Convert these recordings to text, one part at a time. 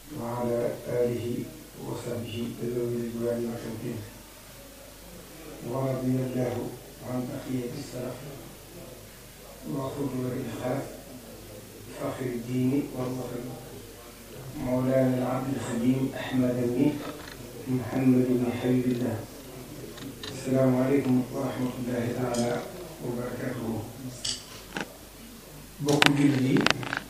وعلى آله وصحبه ذوي الرضوان والتمكين ورضي الله عن بقية السلف وقدوة الخلف فخر الدين والوطن مولانا العبد الخديم أحمد بن محمد بن حبيب الله السلام عليكم ورحمة الله تعالى وبركاته bokk jullit yi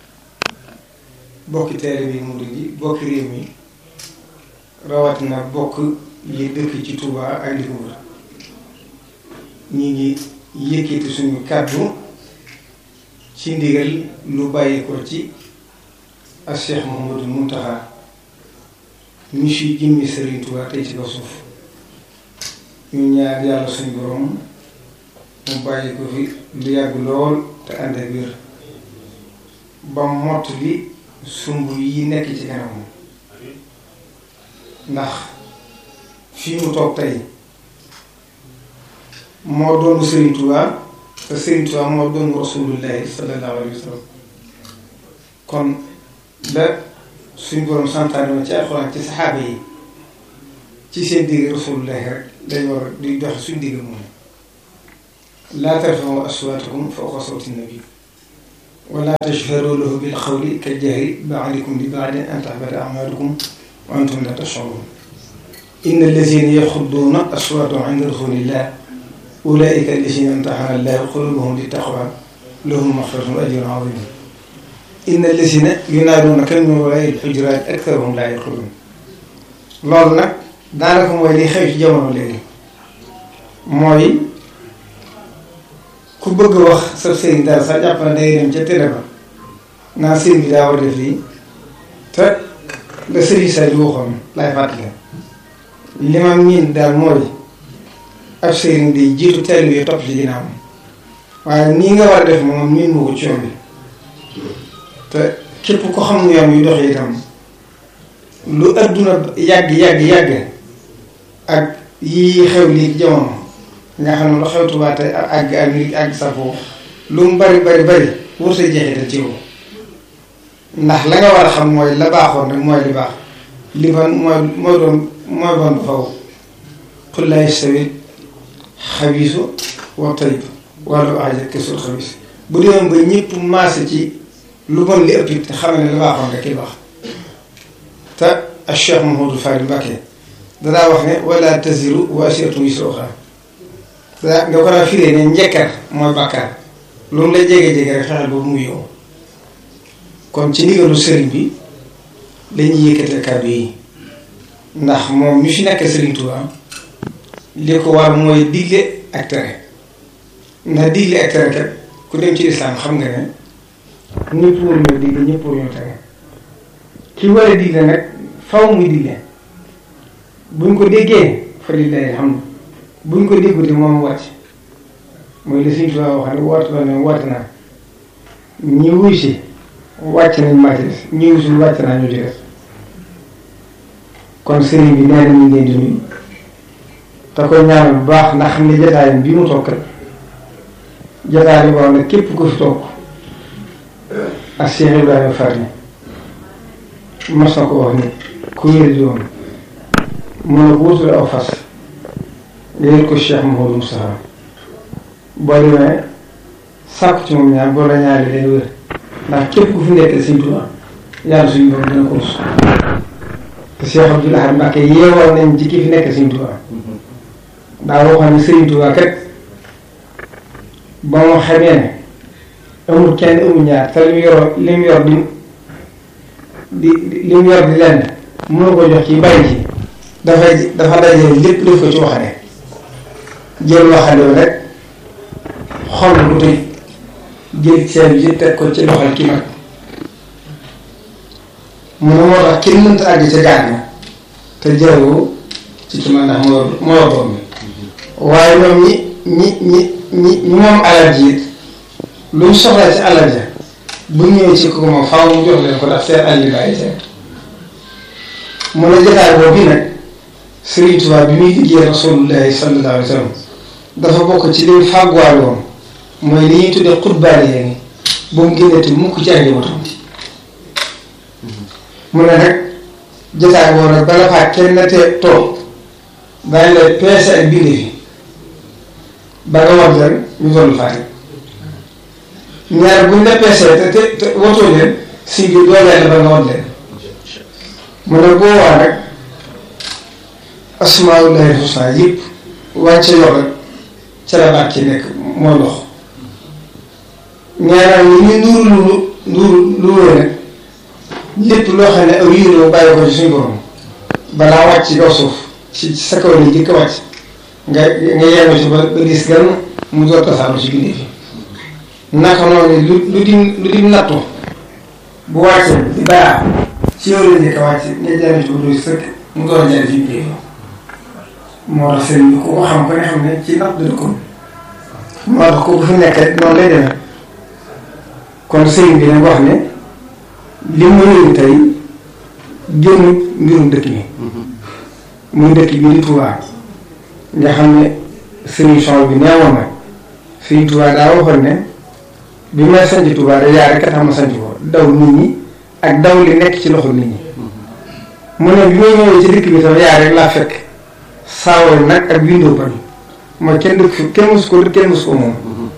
bokki taalibe yi murid yi bokki réew mi rawatina bokk yi dëkk ci Touba ak li ko wër ñi ngi yëkkati suñu kàddu ci ndigal lu bàyyi ko ci ak Cheikh Mouhamadou Mountakha mi fi jëmmi Serigne Touba tey ci kaw suuf ñu ñaar yàlla suñu borom mu bàyyi ko fi lu yàgg lool te ànd ak wér ba mott li sumb yi nekk ci kanamam ndax fii mu toog tey moo doonu Serigne Touba te Serigne Touba moo doonu rasulullahi sallallahu alayhi wa sallam kon la suñ borom santaane ma ci alxuraan ci saxaaba yi ci seen digg rasulullahi rek dañ war di dox suñ digg moom laa tarfa'u aswaatakum fawqa sawti nabi wala tashharu lahu bil qawli kal jahri ba'dikum li ba'din an tahbata a'malukum wa antum la tash'urun inna allazina yaxudduuna aswaatahum inda rasulillah ulaika allazina imtahana allahu qulubahum littaqwa lahum maghfiratun wa ajrun azim inna allazina yunaaduunaka min waraa'i l-hujuraati aktharuhum laa yaqiluun loolu nag daanaka mooy li xew ci jamono léegi mooy ku bëgg wax sa sëriñ dara sax jàpp na day dem ca télé ba naa sëriñ bi daa war a def lii te la sëriñ sa di waxoon laay fàttali li ma miin daal mooy ab sëriñ di jiitu teel yi topp ci ginnaaw waaye nii nga war a def moom miin moo ko ci yoon bi te képp ko xam ne yoon yu dox itam lu adduna yàgg yàgg yàgg ak yii xew lii jamono nga xam ne lu xew Tuubaa tey àgg Amérique àgg Safo lu mu bari bari bari wër sa jeexital ci yow ndax la nga war a xam mooy la baaxoon rek mooy li baax li ban mooy mooy doon mooy doon ba faw qul laa yastawi xabiisu wa tayyib wala ajab kesul xabiis bu demoon ba ñëpp maase ci lu bon li ëpp it xam ne la baaxoon rek ki baax te ak Cheikh Mouhamadou Fari Mbacké danaa wax ne wala taziru waasiratun wisra uxraa daa nga ko daa firee ne njëkkar mooy bàkkaar lu mu la jege-jege rek xexel boobu muy yow kon ci ndigalu sëriñ bi lañuy yëkkate kàddu yi ndax moom mi fi nekk sëriñ Touba li ko war mooy digle ak tere ndax digle ak tere kat ku dem ci lislaam xam nga ne ñëpp war ñoo digle ñëpp war ñoo tere ki war a digle nag faw muy digle buñ ko déggee fa lillahi alhamdu buñ ko déggute moom wàcc mooy li Sëriñ Tuubaa wax ne woote la ne woote naa ñi wuy si wàcc nañ maa ci des ñi wuy si wàcc naa ñu ci des kon sëriñ bi nee na ñu leen di nuyu te koy ñaanal bu baax ndax xam ne jotaayam bi mu toog kat jotaay bi boo xam ne képp ku fi toog ak Cheikh Ibrahima Faty mas na ko wax ni ku wér di woon mun na ko wutul aw fas léegi ko Cheikh Mouhamadou Moustapha boo demee sàkku ci moom ñaar boo la ñaari day wér ndax képp ku fi nekk Sëriñ Tuubaa yàlla suñu borom dina ko rus te Cheikh Abdoul Ahad Mbacké yeewal nañ ci ki fi nekk Sëriñ Tuubaa daa waxoon ne Sëriñ Tuubaa kat ba mu xamee ne amul kenn amul ñaar te li mu yor li mu yor di di li mu yor di lenn mënu ko jox ci bàyyi ci dafay dafa dajale lépp def ko ci waxane jël waxande rek xol bu tëj jël seen bi teg ko ci loxol ki mag mu ne moo tax kenn mënta àgg ca gaar na te jëloo ci ki mag ndax moo moo yor doom bi waaye ñoom ñi ñi ñi ñi ñi moom alal ji it lu mu soxla ci alal ja bu ñëwee ci ko moom faaw mu jox leen ko ndax seen àll bàyyi seen mu ne jotaay boobu nag Sëriñ Tuubaa bi muy liggéey rasulullahi sallallahu alayhi wa sallam dafa bokk ci li mu fàgguwaale woon mooy li ñuy tuddee xutbaale yéen ba mu génnati mukk ci ak njabootam mu ne nag jotaay boobu nag bala faa kenn na te toog daañu lay peese ak bindee fi ba nga war leen ñu toll faa ñaar buñ la peesee te te te wotoo leen si biir dooleel la ba nga war leen mu ne boo waa nag asmaullahi husna yëpp wàcce yor rek ca la baat ci nekk moo lox ñaareel ñi ñu nuuru lu nuuru lu wóor nag lépp loo xam ne aw yiiroo bàyyi ko ci suñu borom balaa wàcc ci kaw suuf ci sa kaw ni jëkk wàcc nga nga yenu ci ba ba dis gan mu door tasaaro ci bindee fi naka noonu lu lu dim lu dim nattu bu wàccee di baax ci yow la njëkk a wàcc nga jaaree ci ba sëkk mu door a jaaree ci bindee fi moo tax sëriñ bi ku ko xam ko ne xam ne ci natt dëkk ko moo tax ku fi nekk rek noonu lay demee kon sëriñ bi nag wax ne li mu ñëw tey génn mbirum dëkk bi muy dëkk bi di Touba nga xam ne solution bi neewoon na fii Touba daa waxoon ne bi may sanc Touba da yaa rek a tax ma sanc ko daw nit ñi ak daw li nekk ci loxo nit ñi mu ne bi may ñëwee ci dëkk bi tam yaa rek laa fekk saawal nag ak bindoo bañ mooy kenn dëkk fi kenn mosu ko kenn mosu ko moom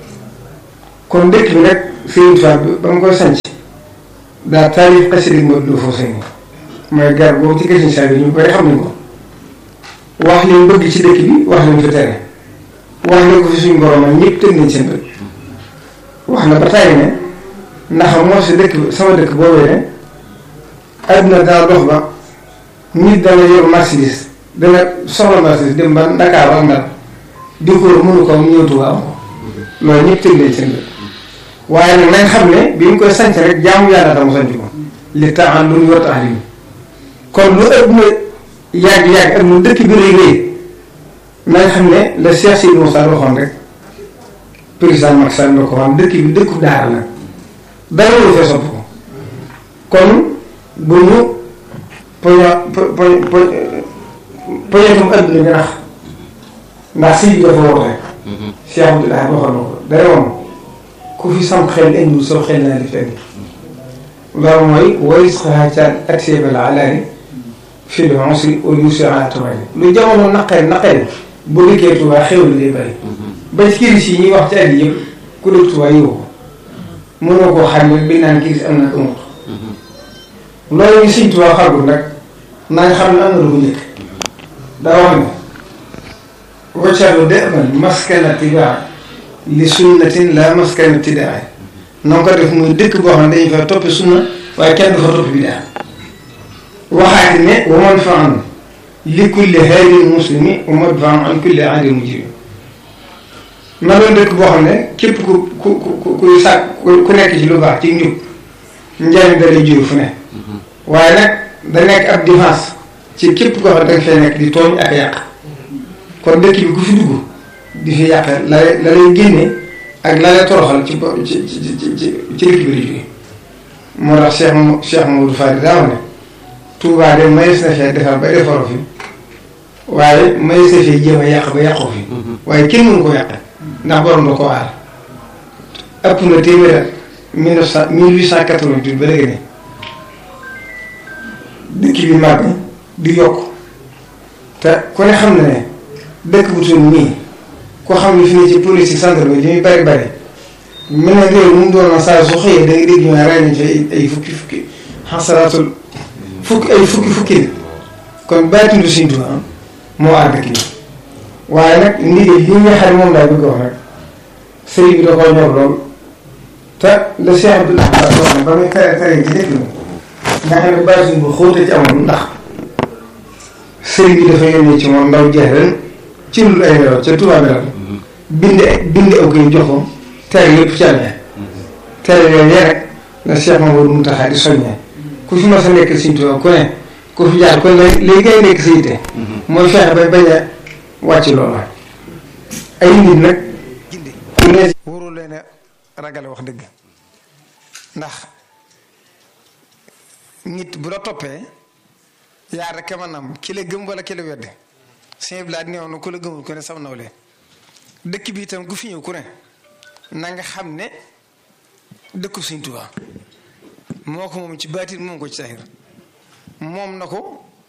kon dëkk bi nag Sëriñ Touba ba mu koy sanc daa taarif xasida Modou Lo foofu sëñ mooy gar boobu ci kër saa yi ñu bari xam nañ ko wax li mu bëgg ci dëkk bi wax li mu fi tere wax li ko fi suñu borom ak ñëpp tënk nañ seen bët wax na ba tàyyi ne ndax moo si dëkk sama dëkk boobee ne adduna dana dox ba nit dana yor marchandise dana soxla marchandise dem ba Dakar ak Ndar di ko mënu ko ñëw Tuuba am ko loolu ñëpp tënk nañ seen bët waaye nag nañ xam ne bi ñu koy sanc rek jaamu yàlla tax mu sanc ko li taxan lu ñu war tax li kon lu ëpp na yàgg-yàgg ak mu dëkk bi rëy rëy nañ xam ne la Cheikh Sidi Moussa waxoon rek président Macky Sall la ko waxoon dëkk bi dëkku daara la dara lu fee sopp ko kon bu ñu poño po po po poñetum adduna bi nax ndax sëñ bi dafa woote Cheikh Abdoulaye waxoon na ko dara woon ku fi sam xel indiwul soo xel naa di fenn loolu mooy waris xaacaan ak seebal alaani fii de aussi au lieu de la tubaab lu jamono naqari naqari bu dikkee tubaab xew la day bëri. ba ci kiris yi ñuy wax ci àll yëpp ku dëkk tubaab yow ko mënoo koo xam ne bi naan kiris am na amut. loolu ñu siñ tubaab xagul nag naa xam ne am na lu ko njëkk daa wax ne waccalu de man maskana tibaa li sunnatin la maskana tidaa na ko def muy dëkk boo xam ne dañu fa toppe sunna waaye kenn du fa topp bidaa waxaati ne wa madfa'an li kulli haadin muslimi wa madfa'an an kulli aadin mujrim na doon dëkk boo xam ne képp ku ku ku kuy sàkk ku nekk ci lu baax ci njub njariñ da lay jóge fu ne waaye nag da nekk ab défense ci képp koo xam ne danga fay nekk di tooñ ak yàq kon dëkk bi ku fi dugg di fi yàq la la lay génne ak la lay toroxal ci ci ci ci ci dëkk bi la jóge moo tax Cheikh Cheikh Mamadou Fadi daa wax ne Touba de mayes na fee defar ba defaroo fi waaye mayes na fee jéem a yàq ba yàqoo fi waaye kenn mënu ko yàq ndax borom da ko aar ëpp na téeméer at mille neuf cent mille huit cent quatre-vingt-huit ba léegi ne dëkk bi màgg di yokk te ku ne xam na ne dëkk bu tudd nii ko xam ne fi ne ci police centre bi li muy bari bari mel na réew mu doon na saa su xëyee da nga dégg ñu ne rey nañ fi ay fukki fukki xasaraatul fukki ay fukki fukki la kon baatindu Sëriñ Tuubaa moo aar dëkk bi waaye nag ndigal li nga xam ne moom laa bëgg wax rek sëriñ bi da koo ñor lool te le Cheikh Abdoul Ahad wax ne ba muy tere tere ci dëkk bi nga xam ne baatin bu xóote ci amoon ndax sëriñ bi dafa yónnee ci moom ndaw jeex ren ci lu ay nelaw ca Tuubaa bi bind bind aw koy jox ko tere yëpp ci àll tere yooyu rek la Cheikh Mamadou Mountakha di soññee ku fi mas a nekk Sëriñ Tuubaa ku ne ku fi jaar kon léegi ngay nekk sa yitte mooy fexe ba bañ a wàcc loola ay nit nag ku ne warul leen a ragale wax dëgg ndax nit bu la toppee yaa rek maanaam ki la gëm wala ki la wedde sëñ bi laa néew na ku la gëmul ku ne sam nawle dëkk bi itam ku fi ñëw ku ne na nga xam ne dëkku Sëriñ Tuubaa moo ko moom ci baatin moom ko ci saxir moom na ko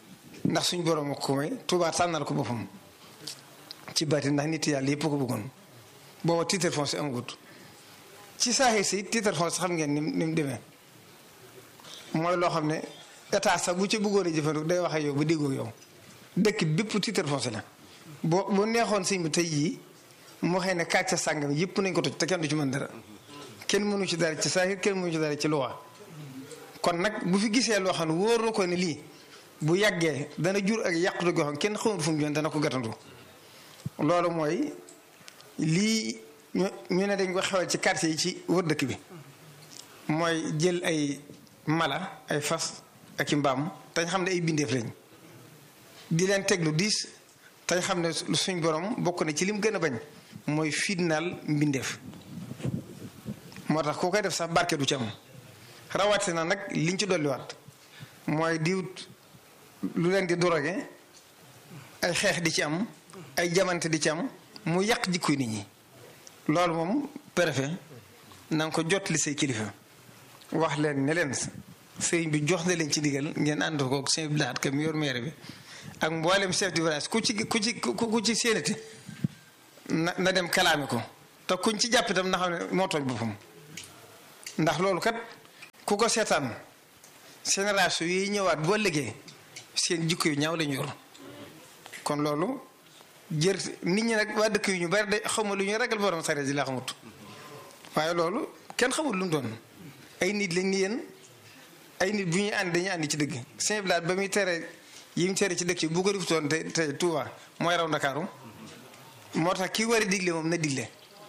ndax suñ borom ko may Touba tànnal ko boppam ci bati ndax nit yàlla yëpp ko bëggoon booba titre foncier amagut ci saaxi si titre foncier xam ngeen ni ni mu demee mooy loo xam ne état sax bu ci bëggoon a jëfandiku day wax ak yow ba déggoo yow dëkk bépp titre foncier la boo bu neexoon sëñ bi tey jii moo xëy ne kàcce sàngam yëpp nañ ko toj te kenn du ci mën dara kenn mënu ci dara ci saahir kenn mënu ci dara ci loi kon nag bu fi gisee loo xam ne wóor na ko ne lii bu yàggee dana jur ak yàqute goo xam kenn xamul fu mu joon dana ko gàttandu loolu mooy lii ñu ñu ne dañ ko xewal ci quartier yi ci wër dëkk bi mooy jël ay mala ay fas ak i mbaam tañ xam ne ay bindeef lañ di leen teg lu diis tañ xam ne suñ borom bokk na ci lim gën a bañ mooy fitnaal mbindeef moo tax koo koy def sax barke du ci am rawatina nag liñ ci dolliwaat mooy diwut lu leen di drogué ay xeex di ci am ay jamante di ci am mu yàq jikkoy nit ñi loolu moom préfet na nga ko jot li say kilifa wax leen ne leen sëriñ bi jox na leen ci digal ngeen ànd ko sëñ bi laat kam yor maire bi ak mboolem chef du village ku ci ku ci ku ci séenati na na dem kalaame ko te kuñ ci jàpp itam na xam ne moo tooñ boppam ndax loolu kat ku ko seetaan génération yi ñëwaat boo liggéey seen jikko yu ñaaw lañu yor kon loolu jër nit ñi nag waa dëkk yu ñu bari de xamul lu ñu ragal borom sareet ji laa xamut waaye loolu kenn xamul lu mu doon ay nit lañ ni yéen ay nit bu ñuy ànd dañuy àndi ci dëgg Saint Blaat ba muy tere yi mu tere ci dëkk yi bu ko defutoon te te Touba mooy raw Ndakaaru moo tax ki war a digle moom na digle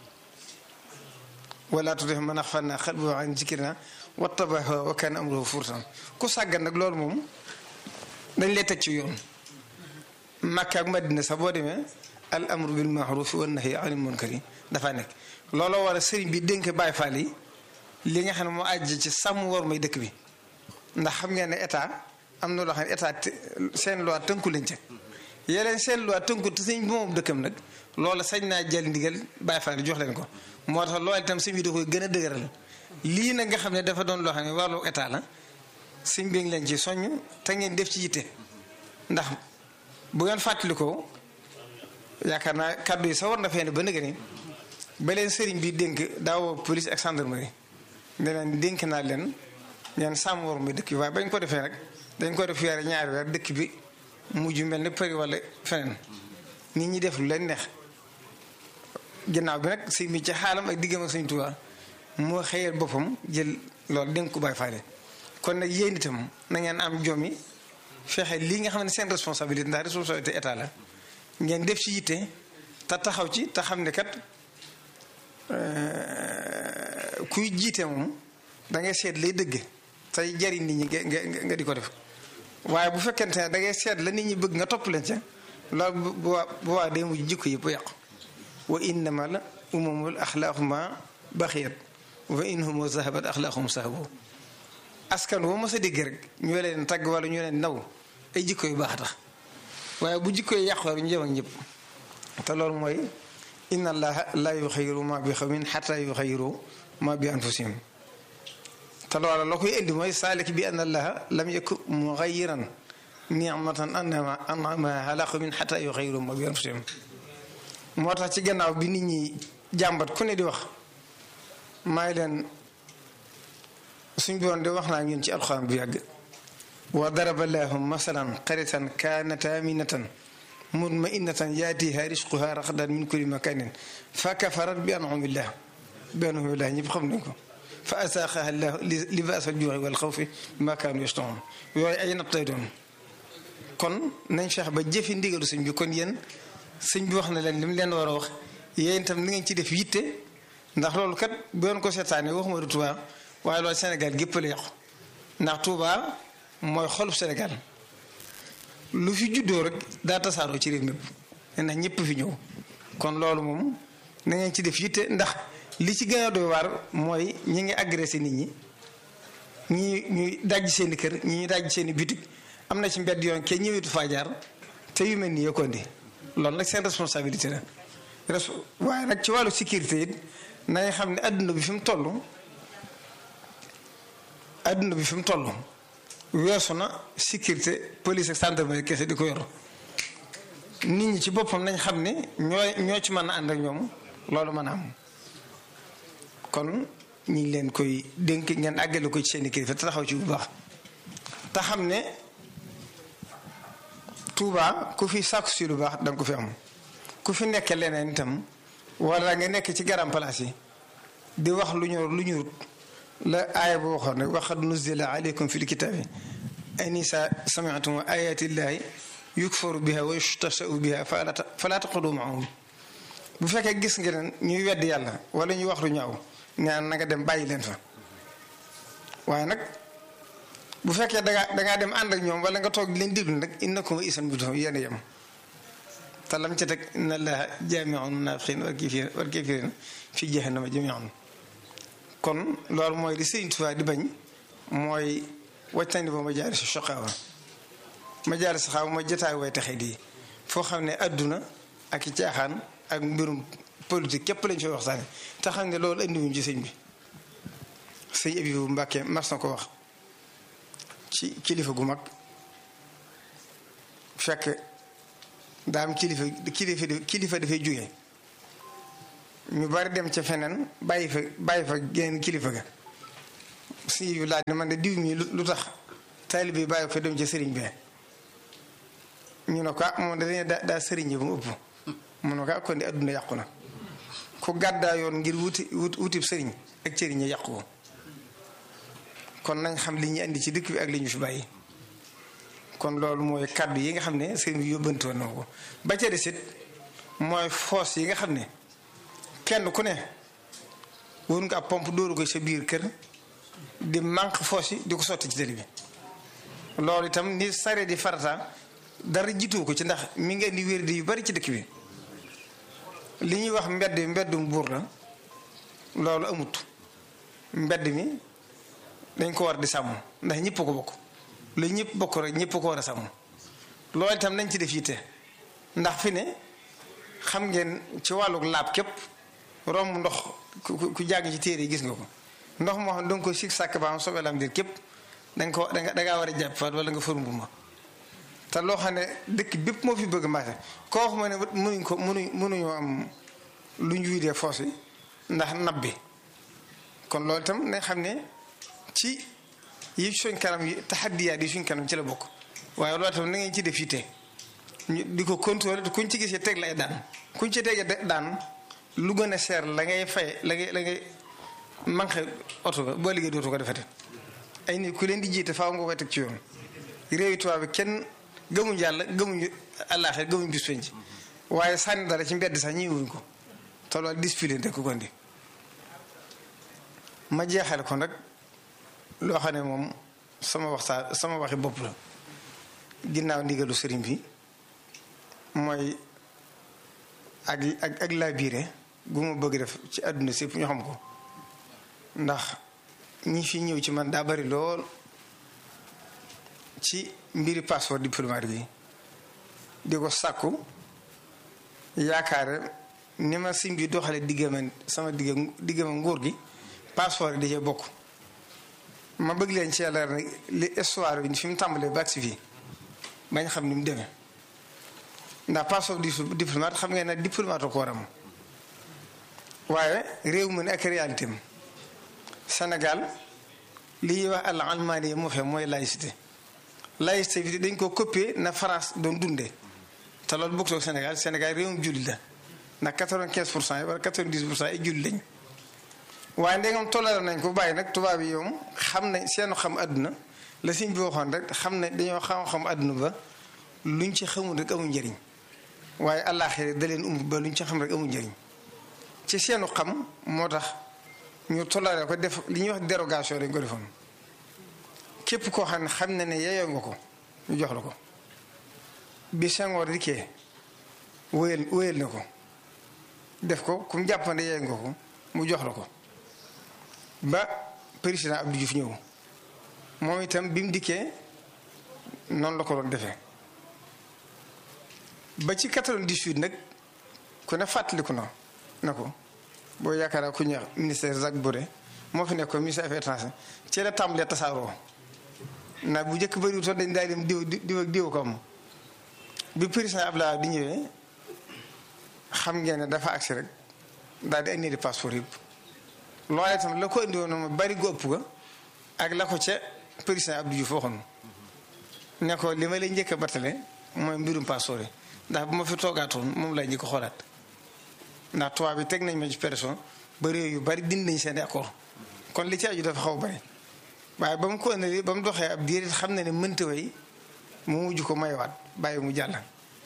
wala tuuti man axfalnaa qalbahu an zikrina wattaba hawaahu wa kaana amruhu furtan ku sàggan nag loolu moom dañ lay teg ci yoon Makka ak Madina sax boo demee al amru bil ma'rufi wan nahyi anil munkari dafa nekk looloo war a sëriñ bi dénk Baay Faal yi li nga xam ne moo àjj ci sàmm war may dëkk bi ndax xam ngeen ne état am na loo xam ne état seen loi tënku lañ ca yeneen seen loi tënku te sëñ bi moom dëkkam nag loola sañ naa jël ndigal Baay Faal yi jox leen ko moo tax loolu itam sëñ bi da koy gën a dëgëral lii nag nga xam ne dafa doon loo xam ne wàllu état la sëñ bi ngi leen ci soññ te ngeen def ci yitte ndax bu ngeen fàttalikoo yaakaar naa kàddu yi sa war na fee ne ba nëgë ni ba leen sëriñ bi dénk daawoo police ak gendarmerie ne leen dénk naa leen ngeen sàmm war muy dëkk bi waaye bañ ko defee rek dañ ko def weer ñaari weer dëkk bi mujj mel ne përi wala feneen nit ñi def lu leen neex ginnaaw bi nag sëñ bi ci xaalam ak diggam ak sëñ Tuubaa moo xëyal boppam jël loolu dénk ko Baay Faal kon nag yéen itam na ngeen am jom yi fexe lii nga xam ne seen responsabilité ndax responsabilité état la ngeen def ci yitte te taxaw ci te xam ne kat kuy jiite moom da ngay seet lay dëgg tey jariñ nit ñi nga nga di ko def waaye bu fekkente ne da ngay seet la nit ñi bëgg nga topp leen ca loolu bu waa bu waa day mujj jikko yëpp yàqu wa innama la umamul axlaaquma baxiyat wa inhum zahabat axlaaqum sahabu askan woo mos a dégg rek ñoo leen tagg wala ñoo leen naw ay jikko yu baax tax waaye bu jikko yi yàqu ñu jëm ak ñëpp te loolu mooy inna allaha la yuxayiru ma bi xawmin xata yuxayiru ma bi anfusihim te loola la koy indi mooy saalik bi anna allaha lam yakun muxayiran nicmatan anama anama ala qawmin xata yuxayiru ma bi anfusihim moo tax ci gannaaw bi nit ñi jàmbat ku ne di wax maa ngi leen suñ boon de wax naa ñun ci alxuraan bu yàgg wa daraba llaahu masalan qaryatan kaanat aaminatan mutma'innatan yaatiihaa rizquhaa ragadan min kulli makaanin fa kafarat bi an'umillah bi an'umillah ñëpp xam nañ ko fa azaaqahaa llaahu libaasal juu'i wal xawfi bimaa kaanu yasna'uun yooyu ay natt lay doon kon nañ feex ba jëfi ndigalu sëñ bi kon yéen sëñ bi wax na leen li mu leen war a wax yéen itam ni ngeen ci def yitte ndax loolu kat bu yoon ko seetaanee waxuma du Tuubaa waaye loolu Sénégal gépp la yàqu ndax Touba mooy xolub Sénégal lu fi juddoo rek daa tasaaroo ci réew mépp ndax ñëpp fi ñëw kon loolu moom na ngeen ci def yitte ndax li ci gën a doy waar mooy ñi ngi agressé nit ñi ñi ñuy dajj seeni kër ñi ñuy dajj seeni bitig am na ci mbedd yoon kenn ñëwetu faa jaar te yu mel nii yokkondi loolu nag seen responsabilité la res waaye nag ci wàllu sécurité it nañ xam ne adduna bi fi mu toll adduna bi fi mu toll weesu na sécurité police ak gendarmerie kese di ko yor nit ñi ci boppam nañ xam ne ñoo ñoo ci mën a ànd ak ñoom loolu mën a am kon ñu ngi leen koy dénk ngeen àggale ko ci seen i kilifa te taxaw ci bu baax te xam ne Touba ku fi sàkku si lu baax danga ko fi am ku fi nekk leneen itam wala nga nekk ci garam place yi di wax lu ñu lu ñu la aaya bu waxoon ne waxad nuzila aleykum fi lkitaabi anisa samiatum ayati llahi yukfaru biha wa yustashau biha fala taqudu maahum bu fekkee gis ngeen ñuy wedd yàlla wala ñuy wax lu ñaaw ñaan na nga dem bàyyi leen fa waaye nag bu fekkee dangaa dangaa dem ànd ak ñoom wala nga toog di leen déglu nag innakum isan bi doom yéen a yem te lam ca teg inna allaha jaamiul munafiqin wal kafirin wal kafirin fi jahannama jamian kon loolu mooy li Sëriñ Tuubaa di bañ mooy wàccandi ba ma jaari si soqaawa ma jaari si xaaw ma jotaay way taxe di foo xam ne adduna ak i caaxaan ak mbirum politique képp lañ fay waxtaane te xam ne loolu andiwuñ ci sëñ bi sëñ Abibu Mbàkke mas na ko wax ci kilifa gu mag fekk daa am kilifa kilifa kilifa dafay jóge ñu bari dem ca feneen bàyyi fa bàyyi fa geneen kilifa ga si yu laaj ne man de diw mi lu tax taalibe bi bàyyi fa dem ca sëriñ bee ñu ne ko moom dañuy daa daa sëriñ yi ba mu ëpp mu ne ko kon di adduna yàqu na ku gàddaa yoon ngir wuti wutib sëriñ ak sëriñ yi yàqu ko kon nañ xam li ñu indi ci dëkk bi ak li ñu fi bàyyi kon loolu mooy kàddu yi nga xam ne sëriñ bi yóbbante woon na ko ba ca desit mooy foos yi nga xam ne kenn ku ne wër nga ab pompe dóoru ko sa biir kër di manque foos yi di ko sotti ci tëli bi loolu itam ni sare di farata dara jiitu ko ci ndax mi ngi indi wér di yu bari ci dëkk bi li ñuy wax mbedd mbeddum buur la loolu amut mbedd mi dañ ko war di sàmm ndax ñëpp ko bokk lu ñëpp bokk rek ñëpp ko war a sàmm loolu itam nañ ci def yitte ndax fi ne xam ngeen ci wàllu laab képp romb ndox ku jàng ci téere yi gis nga ko ndox moo xam da nga ko sig sàkk ba am soobee lam dir képp da nga ko da ngaa war a jàpp faat wala nga fërumbu ma te loo xam ne dëkk bépp moo fi bëgg marché koo wax ma ne mënuñ ko mënuñ mënuñoo am lu ñu wiidee foos yi ndax nab bi kon loolu itam nañ xam ne ci yi suñ kanam yi taxaddiyaat yi suñ kanam ci la bokk waaye loolu itam na ngeen ci def yitte ñu di ko contrôler kuñ ci gisee teg lay daan kuñ ci tegee daan lu gën a seer la ngay fay la ngay la ngay manqué oto ba boo liggéey dootu ko defete ay nit ku leen di jiite faaw nga koy teg ci yoon réewi tubaab bi kenn gëmuñ yàlla gëmuñu àllaaxira gëmuñ bis penc waaye sànni dara ci mbedd sax ñëwuñ ko te loolu discipline rek ko gondi ma jeexal ko nag loo xam ne moom sama waxtaan sama waxi bopp la ginnaaw ndigalu sëriñ bi mooy ak ak ak laa biire gu ma bëgg def ci àdduna sépp ñu xam ko ndax ñi fi ñëw ci man daa bari lool ci mbiri passeport diplomatique yi di ko sàkku yaakaar ni ma sim bi doxale diggama sama digg diggama nguur gi passeport yi da cee bokk ma bëgg leen ci yàlla nag li histoire bi fi mu tàmbalee ba agsi fii bañ xam ni mu demee ndax passeport diplomate xam ngeen ne diplomate ko war am waaye réew mi ne ak réalité am Sénégal li ñuy wax al almaani moo fe mooy laïcité laïcité bi dañ ko copier na France doon dundee te loolu bokkul ak Sénégal Sénégal réewum jullit la ndax quatre-vingt-quinze pour cent yi wala quatre-vingt-dix pour cent yi jullit lañ waaye ndegam tollale nañ ko bàyyi nag tubaab yi yoom xam nañ seenu xam àdduna la siñ bi waxoon rek xam ne dañoo xam-xam àdduna ba luñ ci xamul rek amul njëriñ waaye àllaaxira da leen umb ba luñ ci xam rek amul njëriñ ci seenu xam moo tax ñu tollale ko def li ñuy wax dérogation dañ ko defoon képp koo xam ne xam na ne yeyoo nga ko ñu jox la ko bi Senghor dikkee wéyal wéyal na ko def ko ku mu jàppande yeyoo nga ko mu jox la ko ba président Abdou Diouf ñëw moom itam bi mu dikkee noonu la ko doon defee ba ci 98 nag ku ne fàttaliku na na ko boo yaakaar ku ñuy ministère Jacques Boré moo fi nekkoon ministère affaires étrangères ci la tàmbalee tasaaroo ndax bu njëkk bëriwutoon dañ daal dem diw diw ak diw ko am bi président Abdoulaye di ñëwee xam ngeen ne dafa agsi rek daal di indi di passeport yëpp loolee itam la ko indi woon ma bari gu ëpp ga ak la ko ca président Abdou Diouf waxoon ne ko li ma lay njëkk a battale mooy mbirum passeport yi ndax bu ma fi toogaatoon moom lay njëkk a xoolaat ndax tubaab bi teg nañ ma ci pression ba réew yu bari dindi nañ seen accord kon li ci aju dafa xaw bari waaye ba mu ko indi ba mu doxee ab diir xam na ne mënta way mu mujj ko maywaat bàyyi mu jàll.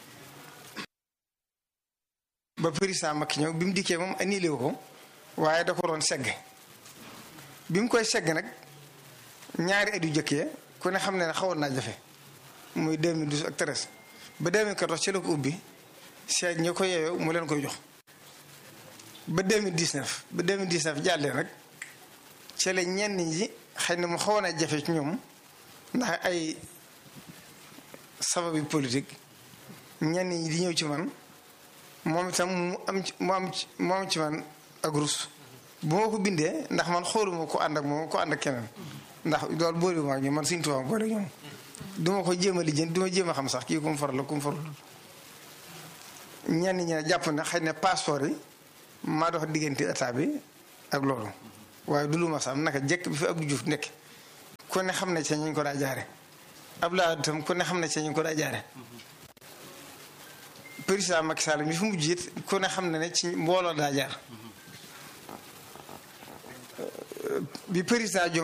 ba président Macky ñëw bi mu dikkee moom annulé wu ko waaye da ko doon segg bi mu koy segg nag ñaari at yu jëkkee ku ne xam ne ne xawoon naa jafe muy 2012 ak 13 ba 2014 ci la ko ubbi seet ñi ko yeeyoo mu leen koy jox. ba 2019 ba 2019 jàllee nag ci la ñenn ñi xëy na mu xawoon a jafe ci ñoom ndax ay sababi politique ñenn ñi di ñëw ci man moom itam mu am ci mu am ci mu am ci man ak rus bu ma ko bindee ndax man xooluma ko ànd ak moom ko ànd ak keneen ndax loolu boolewuma ak ñoom man suñu tubaab boole ñoom du ma ko jéem a lijjanti du ma jéem a xam sax kii ku mu faral la ku mu farul ñenn ñi ne jàpp na xëy na passeport yi. maa dox diggante état bi ak loolu waaye du lu ma sam naka jekk bi fi Abdou Diouf nekk ku ne xam ne ca ñu ko daa jaare Abdoulaye tam ku ne xam ne ca ñu ko daa jaare président Macky Sall mi fi mujj it ku ne xam ne ne ci mbooloo daa jaar bi président